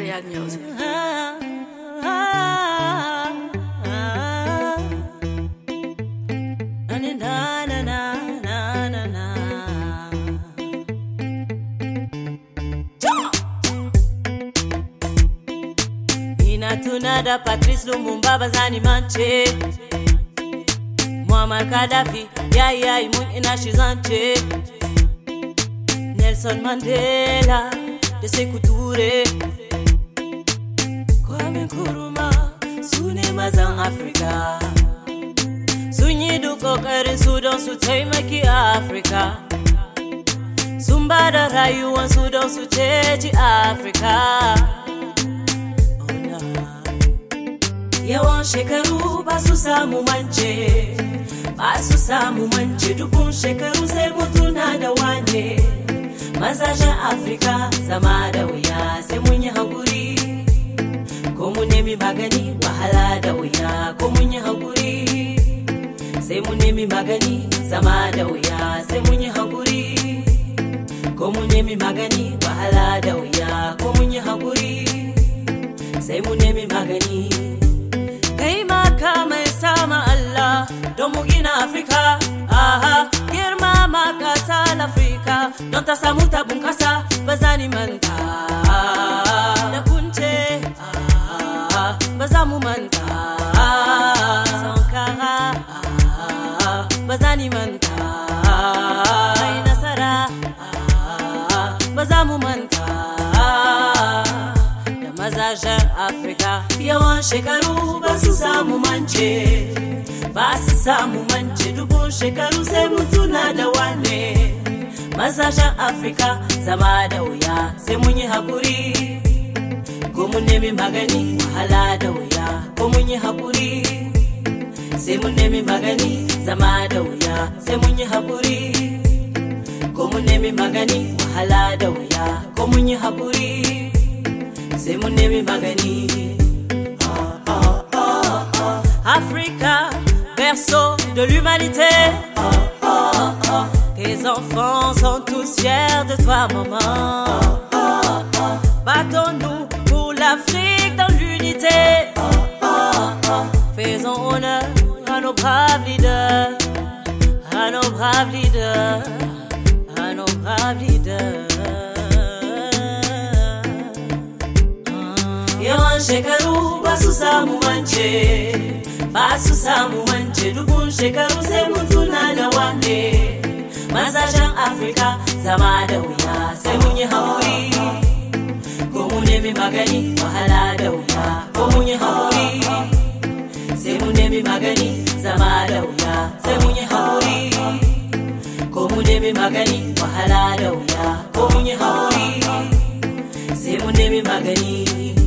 Royal Music. Ina tuna da Patrice Lumumba ba zani mance Muammar Gaddafi yayi yayi mun ina shi zance Nelson Mandela da Sekou Toure Kwame Nkrumah su ne mazan Afrika Sun yi duk ƙoƙarin su don su taimaki Afrika Sun ba da rayuwansu don su ceci Afrika Yawan shekaru ba su samu mance ba su samu mance dukun shekaru sai mutuna da wane Mazashen Afrika zama da wuya sai mun yi haƙuri ko mu nemi magani wahala da wuya ko mun yi haƙuri sai mu nemi magani zama da wuya sai mun yi haƙuri ko mu nemi magani wahala da wuya ko mun yi haƙuri sai mu nemi magani kai maka mai sama Allah don mu gina Afrika aha girma ma ƙasa Afrika don ta samu ta bunƙasa ba za ni manta da kunce ba za mu manta sankara ba za ni manta mai nasara ba za mu manta da mazajen Afrika yawan shekaru ba su samu mance ba su samu mance dubun shekaru sai mutuna da wane mazajen Afrika zama da wuya sai mun yi haƙuri ko mun nemi magani wahala da wuya ko mun yi haƙuri sai mun nemi magani zama da wuya sai mun yi haƙuri ko mun nemi magani wahala da wuya ko mun yi haƙuri sai mun nemi magani Africa, berceau de l'humanité Tes enfants sont tous fiers de toi maman Battons-nous pour l'Afrique dans l'unité Faisons honneur à nos braves leaders À nos braves leaders À nos braves leaders Yawan shekaru ba su samu mance ba su samu mance dubun shekaru sai mun tuna da wane Mazashen Afrika zama da wuya sai mun yi haƙuri ko mu nemi magani wahala da wuya ko mun yi haƙuri sai mu nemi magani zama da wuya sai mun yi haƙuri ko mu nemi magani wahala da wuya ko mun yi haƙuri sai mu nemi magani